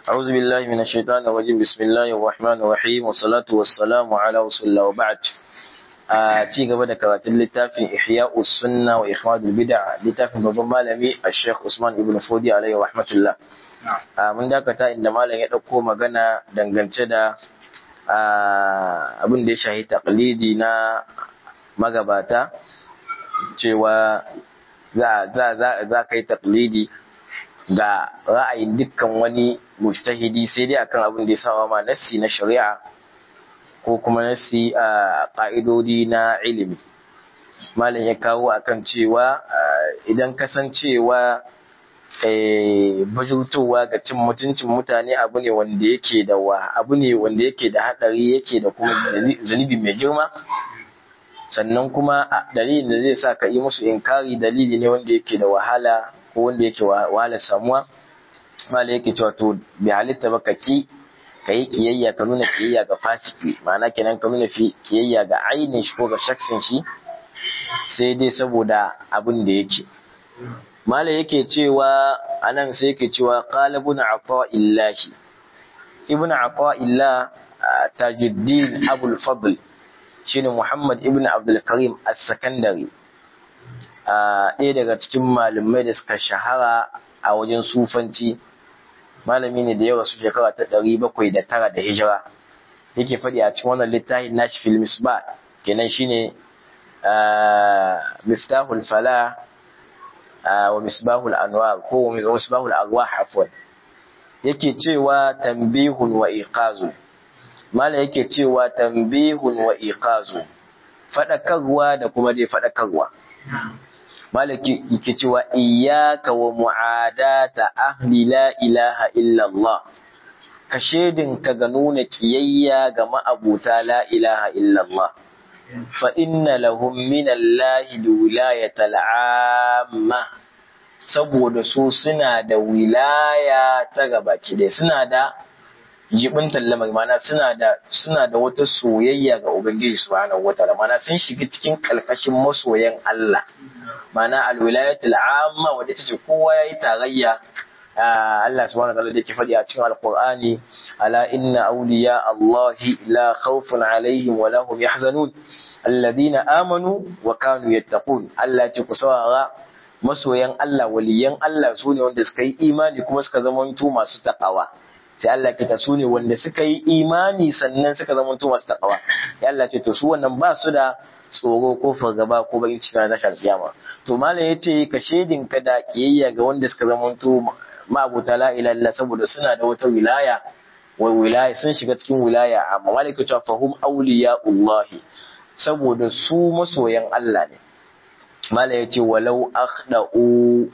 أعوذ بالله من الشيطان الرجيم بسم الله الرحمن الرحيم والصلاة والسلام على رسول الله وبعد a ci gaba da karatun littafin Ihya'u Sunna wa Ikhmadul Bid'a littafin babban malami a Sheikh Usman Ibn Fodi alaihi rahmatullah. Mun dakata inda malam ya ɗauko magana dangance da abin da ya shahi taqlidi na magabata cewa za ka yi taqlidi ga ra'ayin dukkan wani mujtahidi sai dai akan abin da ya sawa ma nassi na shari'a ko kuma nasi a ƙa'idodi na ilimi. Malam ya kawo akan cewa idan kasancewa bajurtowa ga cin mutuncin mutane abu ne wanda yake da wa abu ne wanda yake da haɗari yake da kuma zunubi mai girma sannan kuma dalilin da zai sa ka yi musu inkari dalili ne wanda yake da wahala ko wanda yake wahala samuwa malam yake cewa to bai halitta ba ka ki ka yi kiyayya ka nuna kiyayya ga fasiki ma'ana kenan ka nuna kiyayya ga ainihin shi ko ga shaksin shi sai dai saboda abin da yake malam yake cewa anan sai yake cewa qala ibn illahi ibn illa tajuddin abul fadl shine muhammad ibn abdul karim as-sakandari ɗaya daga cikin malamai da suka shahara a wajen sufanci malami ne da ya rasu shekara ta ɗari bakwai da tara da hijira yake faɗi a cikin wannan littafin nashi fil misbah kenan shine miftahul fala wa misbahul anwar ko misbahul arwah afwan yake cewa tambihun wa iqazu mala yake cewa tambihun wa iqazu faɗakarwa da kuma dai faɗakarwa malaki yake cewa iyyaka wa mu'adata ahli la ilaha illa Allah ka ka ga nuna kiyayya ga ma'abuta la ilaha illa Allah fa inna lahum min Allah wilayatal amma saboda su suna da wilaya ta gabaki dai suna da jibin lamar mana suna da suna da wata soyayya ga ubangiji subhanahu wataala mana sun shiga cikin kalkashin masoyan Allah mana alwilayatul amma wanda tace kowa yayi tarayya Allah subhanahu wataala da yake faɗi a cikin alqur'ani ala inna awliya Allahi la khawfun alaihim wa lahum yahzanun alladhina amanu wa kanu yattaqun Allah ce ku saurara masoyan Allah waliyan Allah su ne wanda suka yi imani kuma suka zamanto masu takawa sai Allah ke ta su ne wanda suka yi imani sannan suka zama masu takawa sai Allah ce to su wannan ba su da tsoro ko fargaba ko bakin ciki na tashar kiyama to malam yace ka shedin ka da kiyayya ga wanda suka zama to ma'abuta la ilaha illa saboda suna da wata wilaya wa wilaya sun shiga cikin wilaya amma malam ke cewa fahum awliya'ullah saboda su masoyan Allah ne malam yace walau akhda'u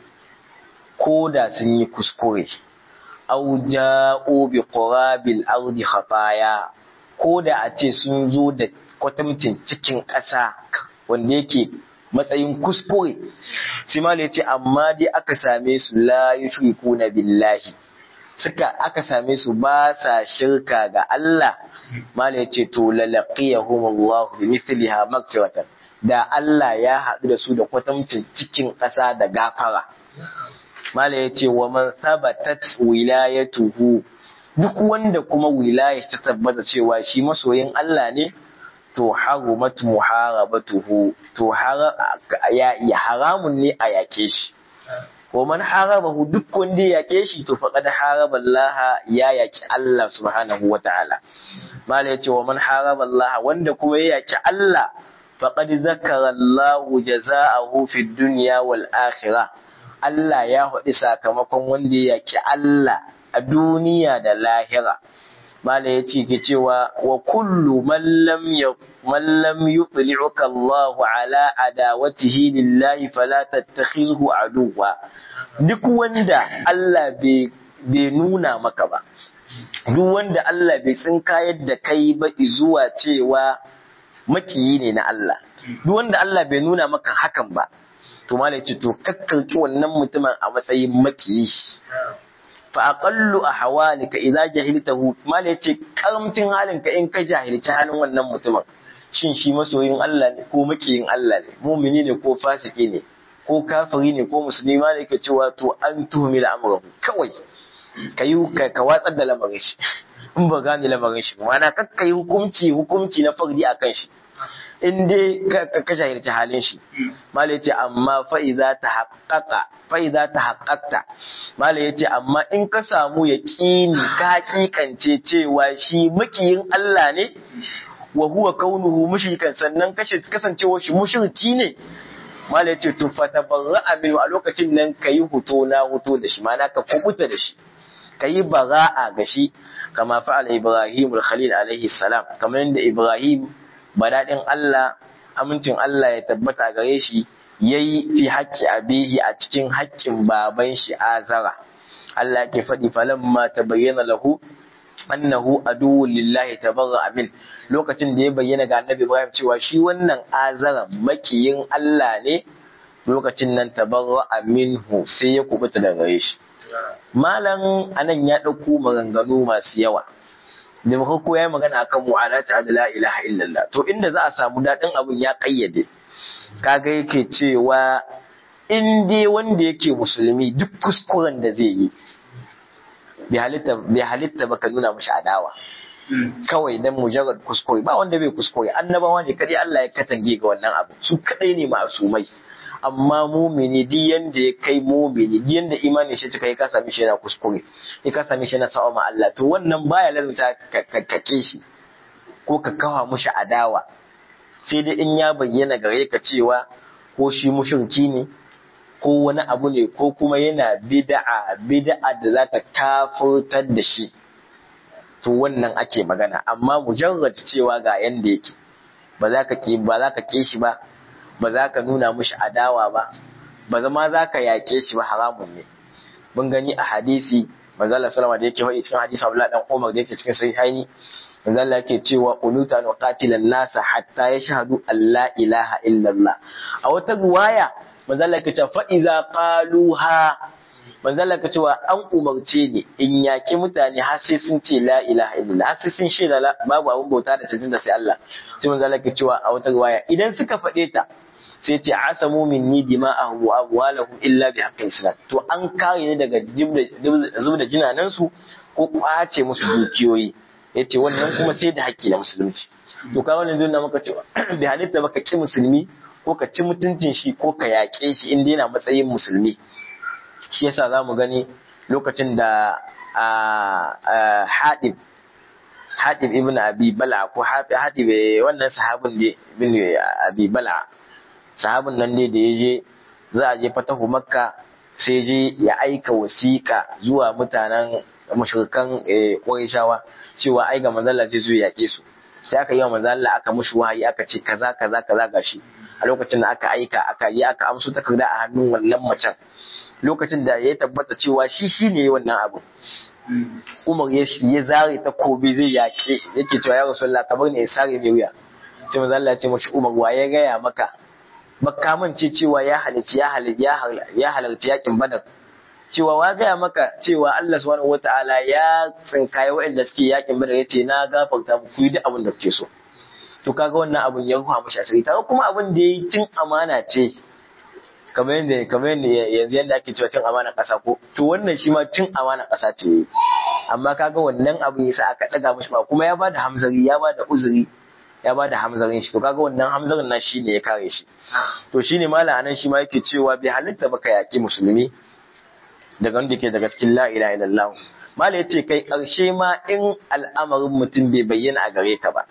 ko da sun yi kuskure aw ja'u bi qurabil ardi khataya ko da a ce sun zo da kwatamcin cikin ƙasa wanda yake matsayin kuskure sai ma yace amma dai aka same su la yushrikuna billahi suka aka same su ba sa shirka ga Allah mala yace to lalaqiyahum Allah bi mithliha maghfiratan da Allah ya haɗu da su da kwatamcin cikin ƙasa da gafara Mala ya ce wa man sabatat wilayatuhu duk wanda kuma wilaya ta tabbata cewa shi masoyin Allah ne to harumat muharabatuhu to ya haramun ne a yake shi wa man harabahu duk wanda ya yake shi to faqad haraba Allah ya yaki Allah subhanahu wataala Mala ya ce wa man haraba Allah wanda kuma ya yaki Allah faqad zakara Allah jazaahu fid dunya wal akhirah Allah ya faɗi sakamakon wanda ya yaki Allah a duniya da lahira. Mala ya ce ke cewa wa kullu man lam yuqli'uka Allah ala adawatihi lillahi fala tattakhizhu aduwa. Duk wanda Allah bai nuna maka ba. Duk wanda Allah bai tsinkayar da kai ba zuwa cewa makiyi ne na Allah. Duk wanda Allah bai nuna maka hakan ba. to malai ce to kakkarki wannan mutumin a matsayin makiyi fa aqallu ahwalika idza jahiltahu malai ce karamcin halinka in ka jahilci halin wannan mutumin shin shi masoyin Allah ne ko makiyin Allah ne mumini ne ko fasiki ne ko kafiri ne ko musulmi malai ke cewa to an tuhumi da amrahu kawai ka yi ka watsar da lamarin shi in ba gane lamarin shi ma'ana kakka yi hukunci hukunci na fardi a kan shi in dai ka shahirci halin shi mala yace amma fa iza ta haqqaqa fa iza ta haqqaqta mala yace amma in ka samu yaqini ka hakikance cewa shi makiyin Allah ne wa huwa kaunuhu mushrikan sannan kashe kasancewa shi mushriki ne mala yace to fa tabarra'a min a lokacin nan kayi huto na huto da shi ma'ana ka kubuta da shi kayi bara'a ga shi kama fa'ala Ibrahim al-Khalil alaihi salam kamar yadda Ibrahim badaɗin Allah amincin Allah ya tabbata gare shi yayi fi haƙƙi abihi a cikin haƙƙin baban shi azara Allah ke faɗi falamma tabayyana lahu annahu aduwwun lillahi tabarra min lokacin da ya bayyana ga annabi Ibrahim cewa shi wannan azara makiyin Allah ne lokacin nan tabarra minhu sai ya kubuta daga gare shi malam anan ya ɗauko maganganu masu yawa da farko ya yi magana akan mu'alata da la ilaha illallah to inda za a samu daɗin abun ya ƙayyade kaga yake cewa in dai wanda yake musulmi duk kuskuren da zai yi bai halitta ba ka nuna mashi adawa kawai dan mujarrad kuskure ba wanda bai kuskure annabawa ne kadai Allah ya katange ga wannan abu su kadai ne ma'asumai amma mumini duk yanda ya kai mumini duk yanda imanin shi cika ka sami shi yana kuskure ya ka sami shi yana sa'a ma Allah to wannan baya lalata ka kake shi ko ka kawa mushi adawa sai dai in ya bayyana gare ka cewa ko shi mushriki ne ko wani abu ne ko kuma yana bid'a bid'a da za ta kafurtar da shi to wannan ake magana amma mujarrad cewa ga yanda yake ba za ka ki ba za ka ki shi ba ba za ka nuna mushi adawa ba ba zama za ka yaƙe shi ba haramun ne mun gani a hadisi manzo Allah sallama da yake faɗi cikin hadisi Abdullah dan Umar da yake cikin sahihaini manzo Allah yake cewa uluta wa qatilan nasa hatta yashhadu an la ilaha illallah a wata riwaya manzo Allah yake cewa fa iza qaluha manzo Allah yake cewa an umarce ni in yaki mutane har sai sun ce la ilaha illallah har sai sun shaida babu abun bauta da cancanta sai Allah sai manzo Allah yake cewa a wata riwaya idan suka faɗe ta sai ce asamu minni dima'ahum wa amwalahum illa bi haqqin islam to an kare ni daga zubda jinanan su ko kwace musu dukiyoyi yace wannan kuma sai da haƙƙi na musulunci to ka wannan zai maka cewa bi halitta baka ki musulmi ko ka ci mutuncin shi ko ka yaƙe shi inda yana matsayin musulmi shi yasa za mu gani lokacin da haɗib haɗib ibn abi bala ko haɗib wannan sahabin ibn abi bala sahabin nan ne da ya je za a je fatahu makka sai je ya aika wasiƙa zuwa mutanen mashirkan ƙwarishawa cewa ai ga manzalla zai zo yaƙe su sai aka yi wa manzalla aka mushi wahayi aka ce kaza kaza kaza gashi a lokacin da aka aika aka yi aka amso takarda a hannun wannan macen lokacin da ya tabbata cewa shi shi ne wannan abu Umar ya ya zare ta kobe zai yaƙe yake cewa ya Rasulullah ka bar ne ya sare mai wuya sai manzo Allah ya ce mashi Umar wa ya gaya maka makamance cewa ya halarci ya halarci ya halarci yakin Badar cewa wa gaya maka cewa Allah subhanahu wataala ya tsinkaye waɗanda suke yakin Badar yace na gafarta muku yi duk abin da kuke so to kaga wannan abun ya ruwa mashi asiri ta kuma abin da yayi cin amana ce kamar yadda kamar yadda yanzu yadda ake cewa cin amana ƙasa ko to wannan shi ma cin amana ƙasa ce amma kaga wannan abin yasa aka daga mashi ba kuma ya bada hamzari ya bada uzuri ya bada hamzarin shi to kaga wannan hamzarin na shi ne ya kare shi to shine malam anan shi ma yake cewa bai halitta baka yaki musulmi daga wanda ke daga cikin la ilaha illallah malam yace kai karshe ma in al'amarin mutum bai bayyana a gare ka ba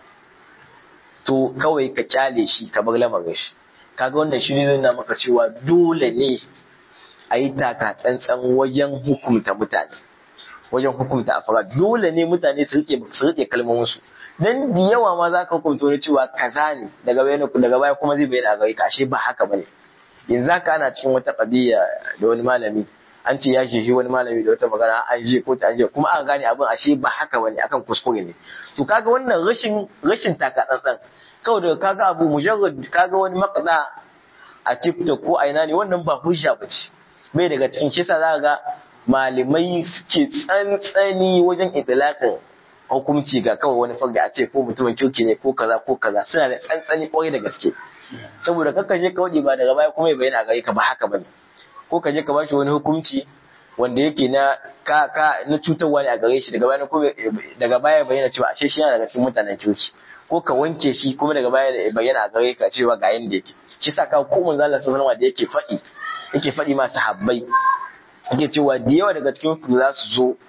to kawai ka kyale shi ka bar lamarin shi kaga wannan shi zai na maka cewa dole ne a yi taka tsantsan wajen hukumta mutane wajen hukumta afara dole ne mutane su rike su rike kalmomin su dan da yawa ma za ka hukunta wani cewa kaza ne daga baya daga baya kuma zai bayyana a gare ka ashe ba haka bane yanzu haka ana cikin wata qadiya da wani malami an ce ya shi wani malami da wata magana an je ko an je kuma aka gane abin ashe ba haka bane akan kuskure ne to kaga wannan rashin rashin taka tsantsan kawai daga kaga abu mujarrad kaga wani makaza a TikTok ko a ina ne wannan ba hujja ba ce bai daga cikin shi yasa za ga malamai suke tsantsani wajen itlaqin hukunci ga kawai wani farda a ce ko mutumin kirki ne ko kaza ko kaza suna da tsantsani kwarai da gaske saboda kakka je ka wadi ba daga baya kuma ya bayyana gare ka ba haka bane ko ka je ka bashi wani hukunci wanda yake na ka ka na cutarwa ne a gare shi daga baya kuma daga baya bayyana cewa ashe shi yana daga cikin mutanen coci ko ka wanke shi kuma daga baya bayyana a gare ka cewa ga yanda yake shi sa ka ko manzo Allah sallallahu alaihi da yake faɗi yake faɗi ma sahabbai yake cewa da yawa daga cikin ku za su zo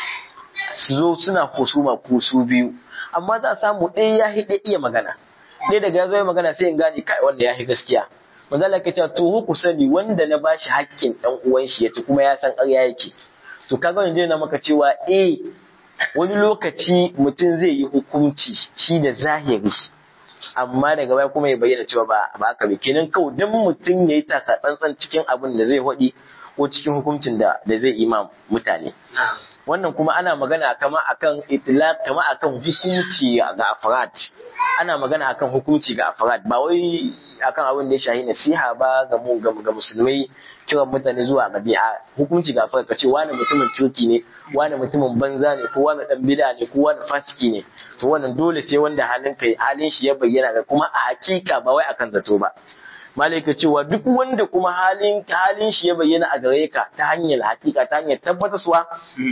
su zo suna husuma ku su biyu amma za a samu ɗaya ya hi iya magana ɗaya daga ya zo ya magana sai in gane kai wanda ya hi gaskiya manzo Allah ya ce to ku sani wanda na bashi hakkin dan uwan shi yace kuma ya san ƙarya yake to kaga wanda na maka cewa eh wani lokaci mutum zai yi hukunci shi da zahiri amma daga baya kuma ya bayyana cewa ba ba haka ba kenan kawai dan mutum ya yi taka tsantsan cikin abin da zai hodi ko cikin hukuncin da da zai ima mutane wannan kuma ana magana kama akan itlaq kama akan hukunci ga afrad ana magana akan hukunci ga afrad ba wai akan abin da ya shahi nasiha ba ga mu ga musulmai kiran mutane zuwa gabi'a hukunci ga afrad kace wani mutumin turki ne wani mutumin banza ne ko wani dan bid'a ne ko wani fasiki ne to wannan dole sai wanda halin kai halin shi ya bayyana ga kuma a hakika ba wai akan zato ba malaika cewa duk wanda kuma halin halin shi ya bayyana a gare ka ta hanyar hakika ta hanyar tabbatarwa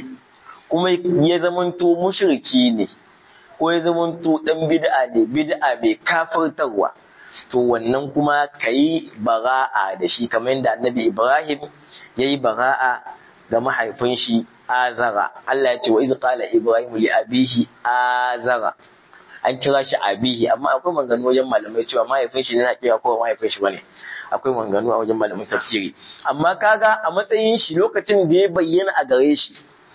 kuma ya zamanto mushriki ne ko ya zamanto dan bid'a ne bid'a mai kafirtarwa to wannan kuma kayi bara'a da shi kamar yadda annabi Ibrahim yayi bara'a ga mahaifin shi Azara Allah ya ce wa iz qala Ibrahim li abihi Azara an kira shi abihi amma akwai maganganu wajen malamai cewa mahaifin shi ne na kira ko mahaifin shi bane akwai maganganu a wajen malamin tafsiri amma kaga a matsayin shi lokacin da ya bayyana a gare shi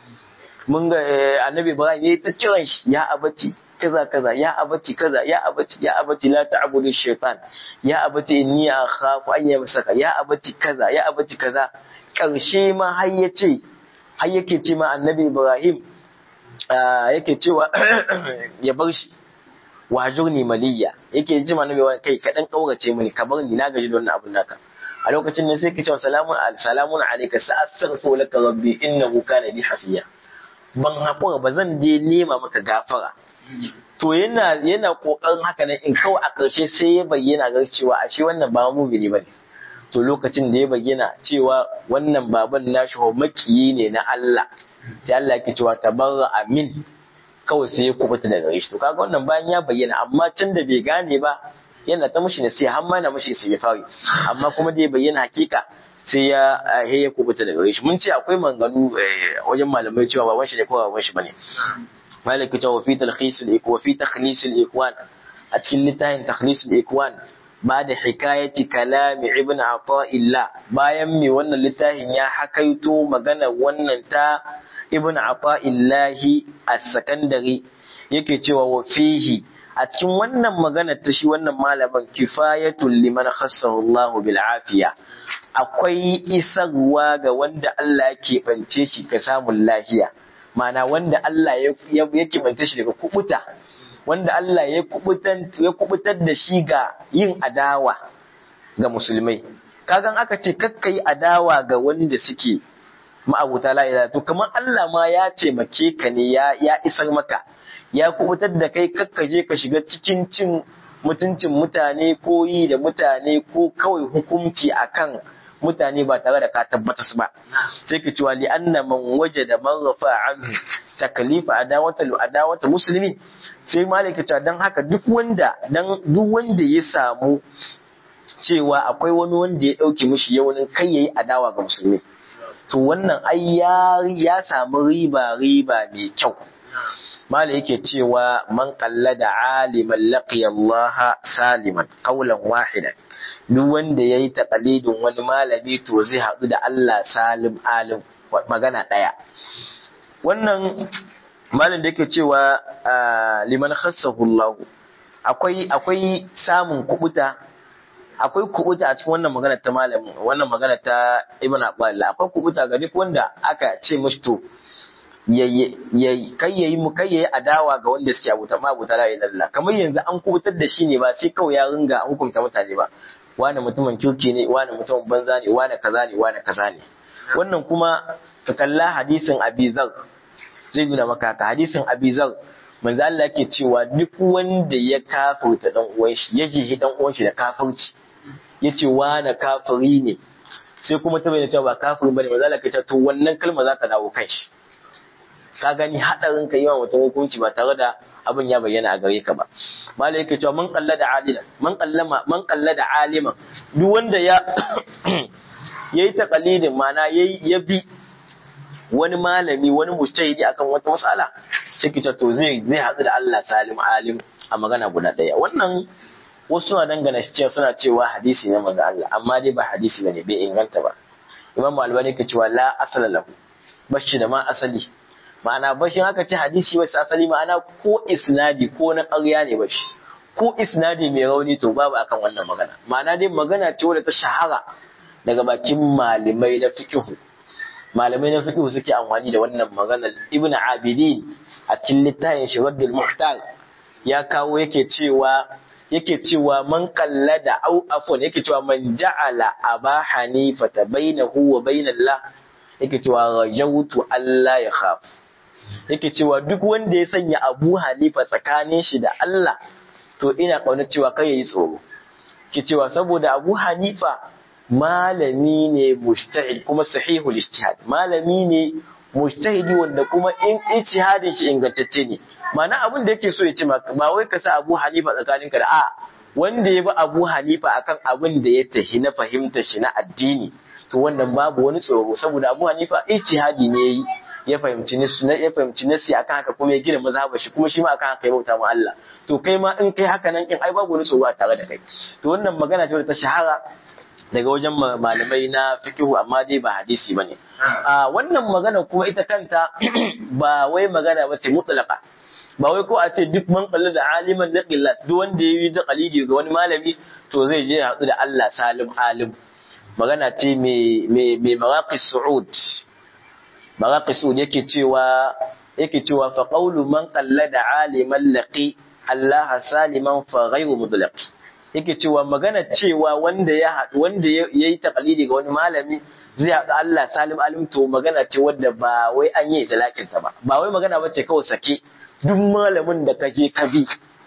mun ga annabi Ibrahim ya ta kiran shi ya abati kaza kaza ya abati kaza ya abati ya abati la ta'budu shaytan ya abati inni akhafu an yamsaka ya abati kaza ya abati kaza karshe ma har yace har yake ce ma annabi Ibrahim yake cewa ya bar shi wajurni maliyya yake ji ma nabi kai ka dan kaurace mini ka bar ni na gaji da wannan abun naka a lokacin ne sai ka ce salamun salamun alayka sa astaghfiru laka rabbi innahu kana bi hasiya ban haƙura ba zan je nema maka gafara to yana yana kokarin haka nan in kawai a ƙarshe sai ya bayyana ga cewa ashe wannan ba mumini bane to lokacin da ya bayyana cewa wannan baban nashi makiyi ne na Allah sai Allah yake cewa tabarra amin kawai sai ya kubuta daga shi to kaga wannan bayan ya bayyana amma tun da bai gane ba yana ta mushi nasiha har ma na mushi istighfari amma kuma da ya bayyana hakika sai ya he ya kubuta daga shi mun ce akwai manganu wajen malamai cewa baban shi ne ko baban shi bane malaki ta wafi talkhisul ikwa fi takhlisul ikwan a cikin littafin takhlisul ikwan ba da hikayati kalami ibn illa bayan mai wannan littafin ya hakaito magana wannan ta ibn illahi as-sakandari yake cewa wa fihi a cikin wannan magana ta shi wannan malamin kifayatul liman khassahu Allah bil afiya akwai isarwa ga wanda Allah ya keɓance shi ka samun lafiya ma'ana wanda Allah ya keɓance shi daga kubuta wanda Allah ya kubutar da shi ga yin adawa ga musulmai kagan aka ce kakka yi adawa ga wanda suke ma'abuta la to kamar Allah ma ya taimake ka ne ya isar maka ya kubutar da kai kakka je ka shiga cikin cin mutuncin mutane ko yi da mutane ko kawai hukunci akan mutane ba tare da ka tabbatas ba sai ka cewa li anna man wajada man rafa anhu taklifa adawata adawata muslimi sai malaka ta dan haka duk wanda dan duk wanda ya samu cewa akwai wani wanda ya dauke mishi yaunin kai yayi adawa ga musulmi to wannan ai ya ya samu riba riba mai kyau mala yake cewa man qallada aliman laqiya Allah saliman qawlan wahidan duk wanda yayi taqalidin wani malami to zai haɗu da Allah salim alim magana ɗaya wannan malam da yake cewa liman khassahu Allah akwai akwai samun kubuta akwai kubuta a cikin wannan magana ta malamin wannan magana ta Ibn Abbas akwai kubuta ga duk wanda aka ce mishi to kai yayi mu kai yayi adawa ga wanda suke abuta ma abuta la ilaha kamar yanzu an kubutar da shi ne ba sai kawai ya ringa hukunta mutane ba wani mutumin kirki ne wani mutumin banza ne wani kaza ne wani kaza ne wannan kuma ka kalla hadisin Abizar zai nuna maka ka hadisin Abizar manzo Allah yake cewa duk wanda ya kafirta dan uwan shi ya jihi dan uwan shi da kafirci yace wani kafiri ne sai kuma ta bayyana cewa ba kafirin bane manzo Allah ta to wannan kalma za ta dawo kan shi ka gani hadarin ka yi wa mutum hukunci ba tare da abin ya bayyana a gare ka ba malai yake cewa man qallada alilan man qallama man qallada aliman duk wanda ya yayi taqalidin mana yayi ya bi wani malami wani mujtahidi akan wata mas'ala sai kita to zai zai hadu da Allah salim alim a magana guda daya wannan wasu na dangana shi cewa suna cewa hadisi ne manzo Allah amma dai ba hadisi bane bai inganta ba Imam Albani ke cewa la asala lahu bashi da ma asali ma'ana bashin haka ce hadisi wasu asali ma'ana ko isnadi ko na ƙarya ne bashi ko isnadi mai rauni to babu akan wannan magana ma'ana dai magana ce wadda ta shahara daga bakin malamai na fiqhu malamai na fiqhu suke amfani da wannan maganar Ibn Abidin a cikin littafin Shiraddul Muhtar ya kawo yake cewa yake cewa man qallada au afwan yake cewa man ja'ala aba hanifa bainahu wa bainallah yake cewa rajautu Allah ya khaf yake cewa duk wanda ya sanya Abu Hanifa tsakanin shi da Allah to ina kauna cewa kai yayi tsoro ke cewa saboda Abu Hanifa malami ne mujtahid kuma sahihul ijtihad malami ne mujtahidi wanda kuma in ijtihadin shi ingantacce ne ma'ana abin da yake so ya ce maka ba wai ka sa Abu Hanifa tsakaninka da a wanda ya bi Abu Hanifa akan abin da ya tahi na fahimta shi na addini to wannan babu wani tsoro saboda Abu Hanifa ijtihadi ne yayi ya fahimci nasu ya fahimci nasi akan haka kuma ya gina mazhabar shi kuma shi ma akan haka ya bauta ma Allah to kai ma in kai haka nan kin ai babu wani tsoro a tare da kai to wannan magana ce wadda ta shahara daga wajen malamai na fikihu amma dai ba hadisi bane a wannan magana kuma ita kanta ba wai magana ba ce mutlaqa ba wai ko a ce duk man kalli da aliman na qillat duk wanda ya yi da qalidi ga wani malami to zai je haɗu da Allah salim alim magana ce mai mai mai maraqis su'ud maraqis su'ud yake cewa yake cewa fa qawlu man qallada aliman laqi Allah saliman fa ghayru mudlaq yake cewa magana cewa wanda ya haɗu wanda ya yi takalidi ga wani malami zai haɗu Allah salim alim to magana ce wadda ba wai an yi talakin ta ba ba wai magana ba ce kawai sake duk malamin da ka je ka bi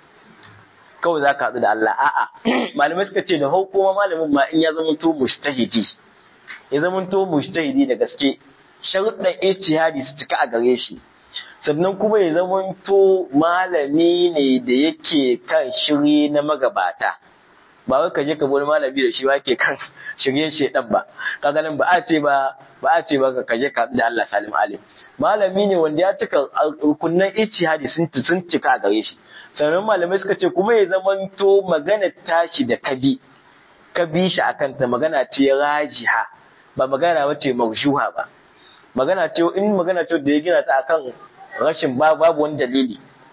kawai za ka haɗu da Allah a'a malamai suka ce da hukuma malamin ma in ya zama to mushtahidi ya zama to mushtahidi da gaske sharuɗan ijtihadi su cika a gare shi sannan kuma ya zama to malami ne da yake kan shiri na magabata ba wai ka je ka wani malami da shi ba ke kan shirye shedan ba kaga nan ba a ce ba ba a ce ba ka je ka da Allah salim alim malami ne wanda ya cika kunnan ijtihadi sun sun cika a gare shi sannan malamai suka ce kuma ya zamanto magana tashi da kabi kabi shi akan ta magana ce rajiha ba magana wace mawshuha ba magana ce in magana ce da ya gina ta akan rashin babu wani dalili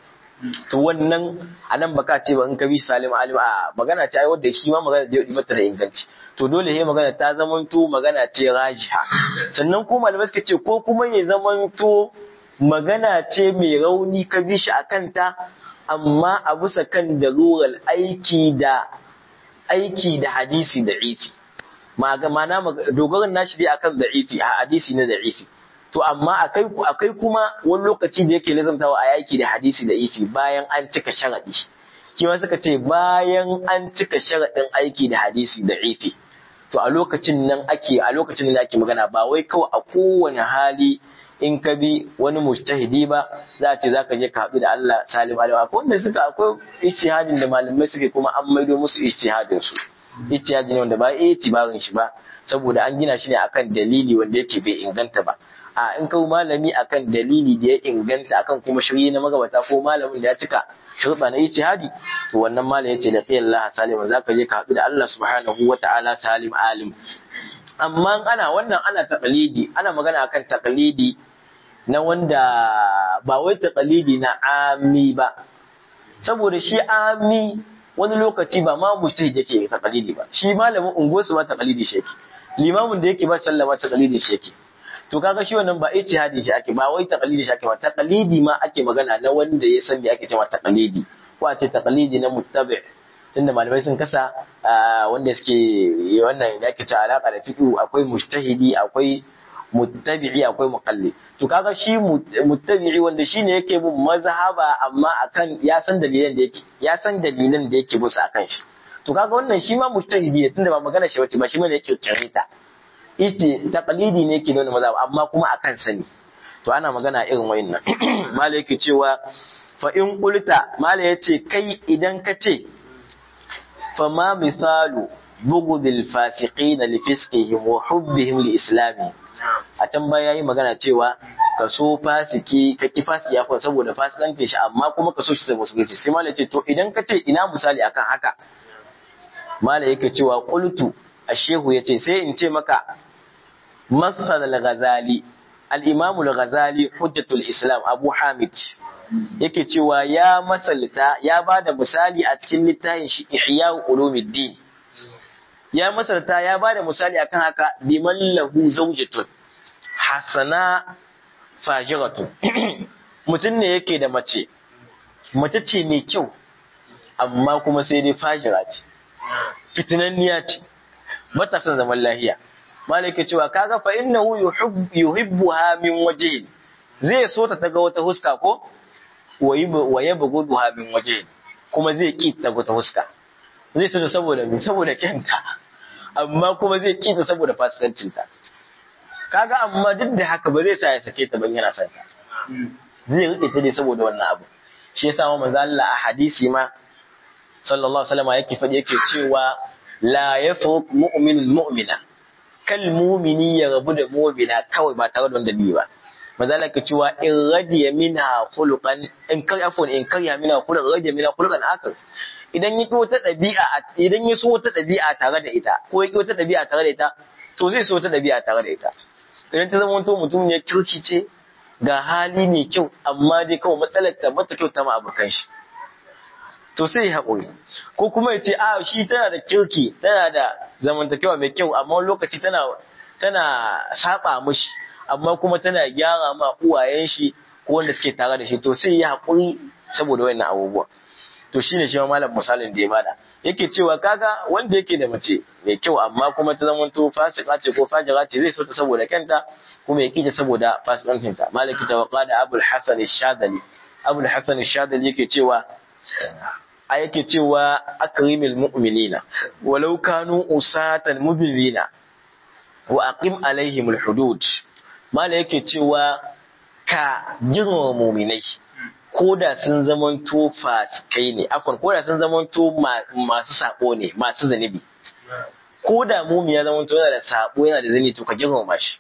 to wannan a nan baka ce ba in ka bi salim alim a magana ce ai wanda shi ma magana da mata da inganci to dole he magana ta zamanto magana ce rajiha sannan ko malamai suka ce ko kuma ya zamanto magana ce mai rauni ka bi shi a kanta amma a bisa kan darurar aiki da aiki da hadisi da ifi ma'ana dogaran nashi dai akan da'ifi a hadisi na da'ifi to amma akai akai kuma wani lokaci da yake lazantawa a yaki da hadisi da ifi bayan an cika sharadi kima suka ce bayan an cika sharadin aiki da hadisi da ifi to a lokacin nan ake a lokacin da ake magana ba wai kawai a kowane hali in ka bi wani mujtahidi ba za a ce za ka je ka haɗu da Allah salim alim akwai wanda suka akwai ijtihadin da malamai suke kuma an maido musu ijtihadin su ijtihadi ne wanda ba itibarin shi ba saboda an gina shi ne akan dalili wanda yake bai inganta ba a in kawo malami akan dalili da ya inganta akan kuma shirye na magabata ko malamin da ya cika shurba na ijtihadi to wannan malam yace da qiyal Allah salim zaka je ka haɗu da Allah subhanahu wata'ala salim alim amma ana wannan ana taqlidi ana magana akan taqlidi na wanda ba wai taqlidi na ami ba saboda shi ami wani lokaci ba ma mujtahid yake taqlidi ba shi malamin unguwarsu ma taqlidi shi yake limamin da yake ba sallama taqlidi shi yake to kaga shi wannan ba ijtihadi shi ake ba wai taqlidi shi ake ba taqlidi ma ake magana na wanda ya san me ake cewa taqlidi ko a ce taqlidi na muttabi tunda malamai sun kasa wanda suke wannan da ake cewa alaka da fiqh akwai mujtahidi akwai muttabi'i akwai muqallid to kaga shi muttabi'i wanda shine yake bin mazhaba amma akan ya san dalilan da yake ya san dalilan da yake musu akan shi to kaga wannan shi ma mujtahidi tunda ba magana shi wace ba shi ma yake kirita ice taqlidi ne ke nuna mazhab amma kuma akan sani to ana magana irin wayannan malai yake cewa fa in qulta malai yace kai idan ka ce fa ma misalu bughdil fasiqin li fisqihim wa hubbihim li islami a can baya yayi magana cewa ka so fasiki ka ki fasiki ya saboda fasikanci shi amma kuma ka so shi sai musulunci sai malai ce to idan ka ce ina misali akan haka malai yake cewa qultu ashehu yace sai in ce maka masal al-ghazali al-imam al-ghazali hujjatul islam abu hamid yake cewa ya masalta ya bada misali a cikin littafin shi ihya ulumuddin ya masalta ya bada misali akan haka biman lahu zawjatun hasana fajiratun mutum ne yake da mace mace ce mai kyau amma kuma sai dai fajira ce fitinanniya ce bata son zaman lahiya malaka cewa kaga fa innahu yuhibbuha min wajhin zai so ta taga wata huska ko wa yabghuduha min wajhin kuma zai ki ta wata huska zai so ta saboda me saboda kyanta amma kuma zai ki ta saboda fasikancinta kaga amma duk da haka ba zai sa ya sake ta ban yana son ta zai rike ta dai saboda wannan abu shi yasa ma manzo Allah a hadisi ma sallallahu alaihi wasallam yake faɗi yake cewa la yafruq mu'minul mu'mina kal mu'mini ya rabu da mu'mina kawai ba tare da wanda bi ba manzo Allah yake cewa in radiya minha khuluqan in kar afwan in kar ya minha khuluqan radiya minha khuluqan akar idan ya ki wata ɗabi'a idan ya so wata ɗabi'a tare da ita ko ya ki wata ɗabi'a tare da ita to zai so wata ɗabi'a tare da ita idan ta zama to mutum ne kirki ce ga hali mai kyau amma dai kawai matsalar ta mata kyau ta ma abokan shi to sai ya haƙuri ko kuma ya ce a shi tana da kirki tana da zamantakewa mai kyau amma wani lokaci tana tana saba mishi amma kuma tana gyara ma uwayen shi ko wanda suke tare da shi to sai ya haƙuri saboda wannan abubuwa to shine shi malam misalin da ya bada yake cewa kaga wanda yake da mace mai kyau amma kuma ta zama to fasika ce ko fajira ce zai so ta saboda kanta kuma ya kita saboda fasikancin ta malaki tawaqqa da abul hasan shadali abul hasan shadali yake cewa a yake cewa akrimil mu'minina walau kanu usatan mudhibina wa aqim alaihim alhudud mala yake cewa ka girmama mu'minai ko da sun zamanto fasikai ne afwan ko da sun zamanto masu sako ne masu zanibi ko da mumi ya zamanto yana da sako yana da zani to ka girmama shi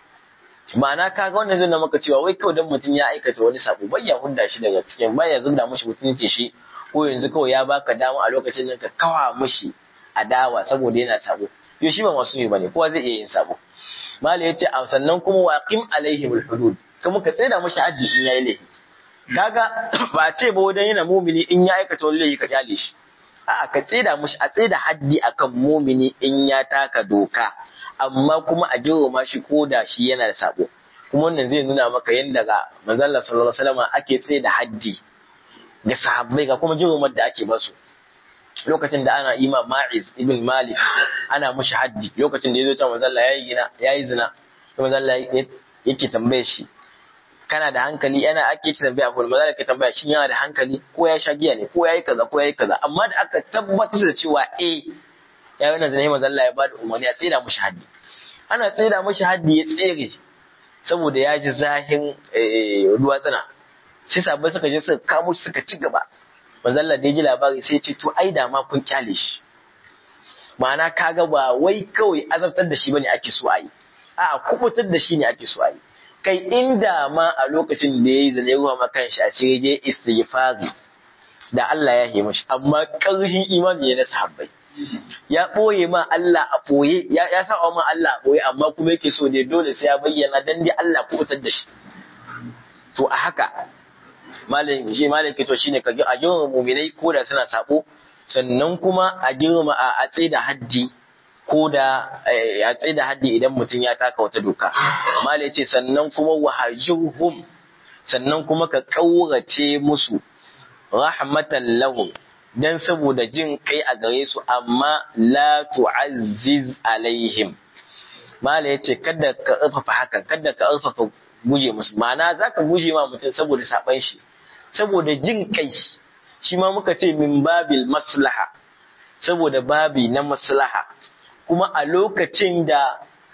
ma'ana ka ga wannan zai maka cewa wai kawai dan mutum ya aikata wani sako bai ya hunda shi daga cikin bai ya zubda mushi mutunci shi ko yanzu kawai ya baka dama a lokacin da ka kawa mushi adawa saboda yana sako yo shi ba masu ne bane kowa zai iya yin sako mala yace sannan kuma waqim alaihim alhudud kuma ka tsaya mushi haddi in yayi laifi kaga ba ce ba wadan yana mumini in ya aikata wani laifi ka kyale shi a'a ka tseda mushi a tseda haddi akan mumini in ya taka doka amma kuma a girma shi ko da shi yana da sabo kuma wannan zai nuna maka yadda ga manzon Allah sallallahu alaihi wasallam ake tseda haddi ga sahabbai ga kuma girmar da ake basu lokacin da ana ima Ma'iz ibn Malik ana mushi haddi lokacin da ya zo ta manzon Allah yayi gina yayi zina manzon Allah yake tambaye shi kana da hankali yana ake tambaya ko maza da tambaya shin yana da hankali ko ya sha giya ne ko yayi kaza ko yayi kaza amma da aka tabbatar da cewa eh ya wannan zane manzo Allah ya bada umarni a tsira mushi haddi ana tsira mushi haddi ya tsere saboda ya ji zahin ruwa tsana sai sabai suka je suka kamo shi suka ci gaba manzo Allah da ya ji labari sai ya ce to ai da ma kun kyale shi ma'ana kaga ba wai kawai azabtar da shi bane ake so a yi a'a kubutar da shi ne ake so a yi kai inda ma a lokacin da ya yi zane ruwa makan shi a cikin je istighfari da Allah ya yi mashi amma ƙarfin imani ne na sahabbai ya ɓoye ma Allah a ɓoye ya ya sa ma Allah a ɓoye amma kuma yake so ne dole sai ya bayyana dan dai Allah kubutar da shi to a haka malam shi malam ke to shine ka a girma mu'minai ko da suna sabo sannan kuma a girma a tsaida haddi ko da a tsaye da haddi idan mutum ya taka wata doka. Mala ce sannan kuma wahajirhum sannan kuma ka ƙaurace musu rahmatan lahum dan saboda jin kai a gare su amma la tu'azziz alaihim. Mala ya ce kada ka ƙarfafa hakan kada ka ƙarfafa guje musu ma'ana za ka guje ma mutum saboda saɓan shi saboda jin kai shi ma muka ce min babil maslaha saboda babi na maslaha kuma a lokacin da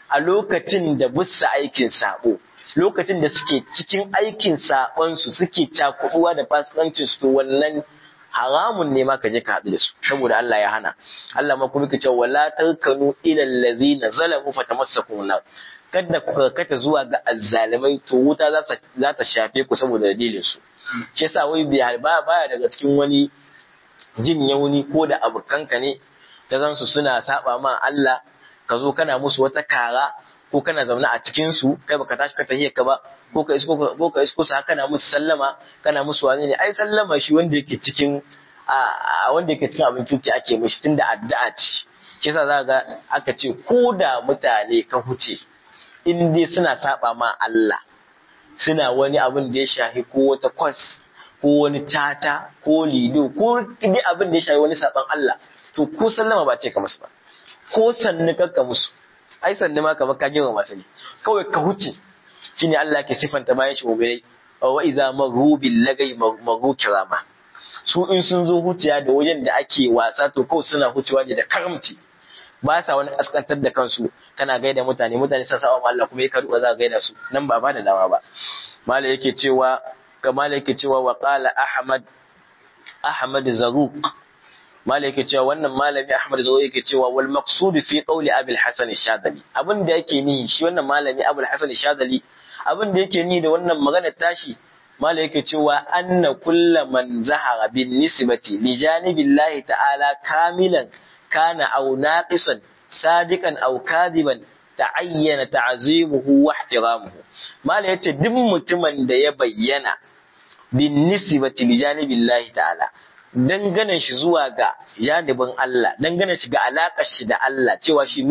a lokacin da bussa aikin sabo lokacin da suke cikin aikin saɓonsu suke cakuɗuwa da fasikancin su to wannan haramun ne ma ka je ka haɗu da su saboda Allah ya hana Allah ma kuma kace wala tarkanu ila allazina zalamu fatamassakum nar kada ku karkata zuwa ga azzalimai to wuta za ta shafe ku saboda dalilin su shi yasa wai bai ba baya daga cikin wani jin yauni ko da abokanka ne ta zan su suna saba ma Allah ka zo kana musu wata kara ko kana zaune a cikin su kai baka tashi ka tahiyar ka ba ko ka isko ko ka isko sa kana musu sallama kana musu wani ne ai sallama shi wanda yake cikin a wanda yake cikin abin cuti ake mishi tunda addu'a ce shi yasa za ga aka ce ko da mutane ka huce in dai suna saba ma Allah suna wani abin da ya shafi ko wata kwas ko wani tata ko lido ko dai abin da ya shafi wani saban Allah to ko sallama ba ce ka musu ba ko sannu kakka musu ai sannu ma kamar ka girma masu ne kawai ka huce shine Allah ke sifanta bayan shi mu'minai wa iza maru bil lagai maru kirama su in sun zo huciya da wajen da ake wasa to kawai suna hucewa ne da karamci ba sa wani kaskantar da kansu kana gaida mutane mutane sun saba Allah kuma ya karu za ka gaida su nan ba ba da dama ba malai yake cewa kamar yake cewa wa qala ahmad ahmad zaruq malai yake cewa wannan malami ahmad zaruq yake cewa wal maqsud fi qawli abul hasan shadali abin da yake ni shi wannan malami abul hasan shadali abin da yake ni da wannan magana tashi malai yake cewa anna kullu man zahara bin nisbati li janibillahi ta'ala kamilan kana aw naqisan sadiqan aw kadiban ta'ayyana ta'zimuhu wa ihtiramuhu malai yace duk mutumin da ya bayyana bin nisbati li janibillahi ta'ala dangane shi zuwa ga janibin Allah dangane shi ga alaƙar shi da Allah cewa shi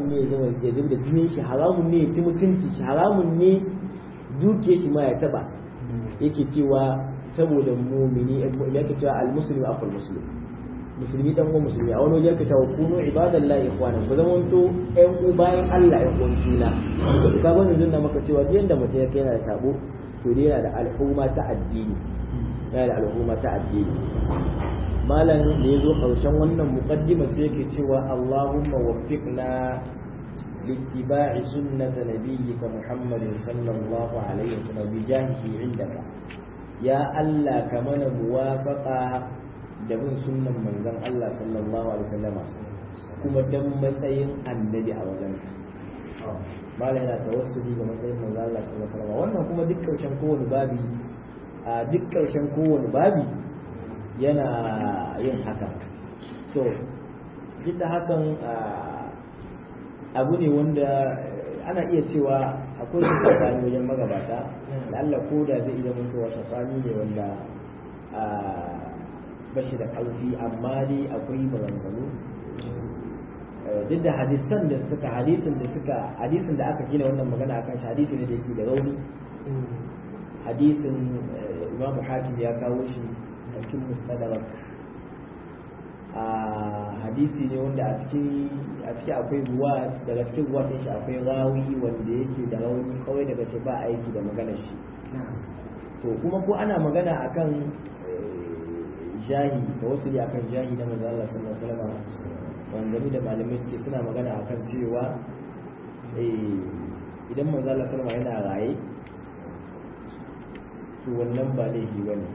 haramun ne ya zama ya zama da jinin shi haramun ne ya ci mutunci shi haramun ne dukiyar shi ma ya taba yake cewa saboda mumini yake cewa al-muslimu akhul muslim musulmi dan uwan musulmi a wani waje yake cewa kunu ibadallahi ikhwana ku zama to ƴan uwa bayan Allah ƴan uwan juna to ka bani dinna maka cewa duk yanda mutum yake yana da sabo to dai yana da al'umma ta addini yana da al'umma ta addini malam da ya zo ƙarshen wannan muqaddima sai yake cewa Allahumma waffiqna لاتباع سنة نبيك محمد صلى الله عليه وسلم بجاهه عندك يا الله كمن موافقة دبن سنة من زن الله صلى الله عليه وسلم kuma dan matsayin annabi a wajenka mala yana tawassuli ga matsayin manzo Allah sallallahu alaihi wasallam wannan kuma duk karshen kowane babi a duk karshen kowane babi yana yin haka to duk da hakan abu ne wanda ana iya cewa akwai su tsakani wajen magabata da Allah ko da zai iya mutuwa tsakani ne wanda bashi da ƙarfi amma dai akwai maganganu duk da hadisan da suka hadisin da suka hadisin da aka gina wannan magana akan shi hadisi ne da yake da rauni hadisin imamu hakim ya kawo shi a cikin mustadrak a hadisi ne wanda a ciki a ciki akwai ruwa daga cikin ruwa shi akwai rawi wanda yake da rauni kawai daga sai ba aiki da maganar shi to kuma ko ana magana akan jahi da wasu ne akan jahi na manzo Allah sallallahu alaihi wasallam wanda da malamai suke suna magana akan cewa idan manzo Allah sallallahu alaihi wasallam yana raye to wannan ba laifi bane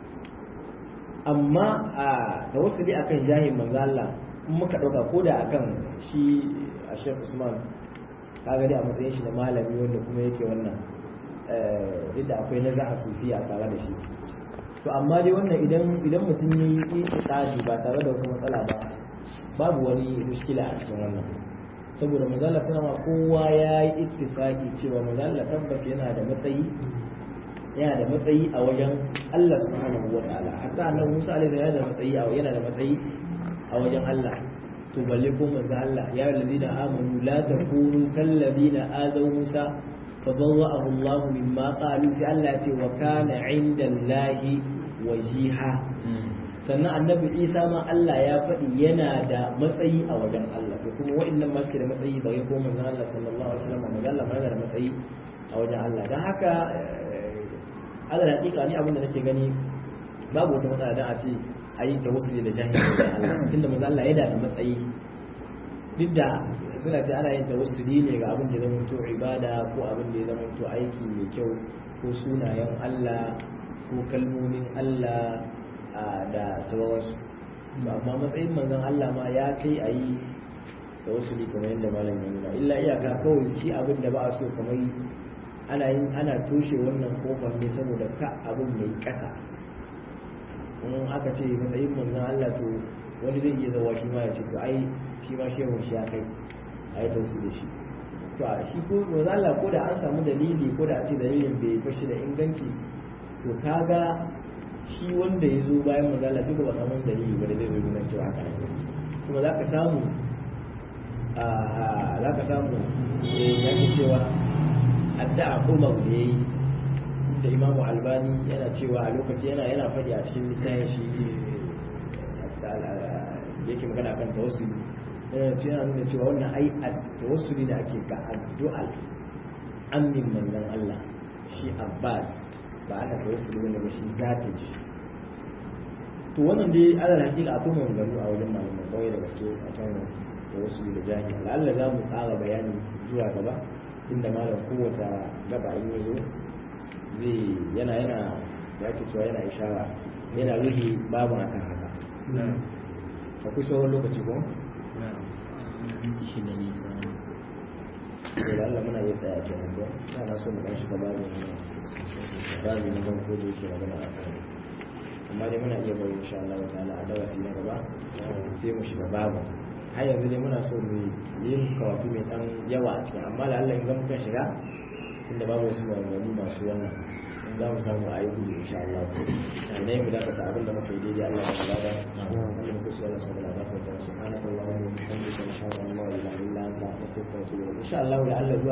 amma a tawassuli akan jahin manzo Allah in muka dauka ko da akan shi a Sheikh Usman kaga dai a matsayin shi na malami wanda kuma yake wannan duk da akwai naza'a sufiya tare da shi to amma dai wannan idan idan mutum yi tsari ba tare da wata matsala ba babu wani mushkila a cikin wannan saboda manzo Allah sallama kowa ya yi ittifaqi cewa manzo Allah tabbas yana da matsayi yana da matsayi a wajen Allah subhanahu wa ta'ala hatta annabi Musa alaihi yana da matsayi a yana da matsayi a wajen Allah to balle ko manzo Allah ya allazina amanu la takunu kal ladina azaw Musa fadawwa'ahu Allah mimma qalu sai Allah ya ce wa kana 'inda Allahi wajiha sannan annabi Isa ma Allah ya faɗi yana da matsayi a wajen Allah to kuma wa'annan ma suke da matsayi ba ko manzo Allah sallallahu alaihi wasallam manzo Allah ma yana da matsayi a wajen Allah dan haka ala hakika ni abin da nake gani babu wata matsala dan a ce a yi tawassuli da jahili da Allah tunda manzo Allah yana da matsayi duk da suna ce ana yin tawassuli ne ga abin da zama to ibada ko abin da ya zama to aiki mai kyau ko sunayen Allah ko kalmomin Allah da sauransu amma matsayin manzon Allah ma ya kai a yi tawassuli kamar yadda malam ya nuna illa iyaka kawai shi abin da ba a so kamar ana yin ana toshe wannan kofar ne saboda ka abin mai kasa in aka ce matsayin manzon Allah to wani zai iya zawa shi ma ya ce to ai shi ma shehu shi ya kai a yi tausu da shi to a shi ko manzon Allah ko da an samu dalili ko da a ce dalilin bai fashi da inganci to kaga shi wanda ya zo bayan manzon Allah sai ba samu dalili ba da zai zo nuna cewa haka ne kuma za ka samu za ka samu ya ke cewa addu'a Umar da yayi da Imam Albani yana cewa a lokaci yana yana faɗi a cikin littafin shi yake magana kan tawassuli yana cewa yana nuna cewa wannan ai tawassuli da ake ga addu'a amin manzon Allah shi Abbas ba ana tawassuli wanda ba shi zatin shi to wannan dai alal hakika akwai maganganu a wajen malamai kawai da gaske akan tawassuli da jahili Allah za mu ƙara bayani zuwa gaba inda malam kowace gaba in ya zo zai yana yana ya ke cewa yana ishara yana ruhi babu a kan haka akwai sauran lokaci ko? da Allah muna yi tsaya ke nan ba na so mu dan shiga babu babu na ban ko da yake magana a kan amma dai muna iya bari insha Allah ta'ala a darasi na gaba sai mu shiga babu har yanzu dai muna so mu yi karatu mai dan yawa a cikin amma da Allah in ga muka shiga inda babu wasu maganganu masu wannan za mu samu a yi gudu insha Allah ne mu dakata abin da muka yi daidai Allah ya bada Allah mu kusa Allah subhanahu wa ta'ala subhanahu wa ta'ala wa bihamdihi ashhadu an la ilaha illa anta astaghfiruka wa atubu ilaik insha Allah ya Allah zuwa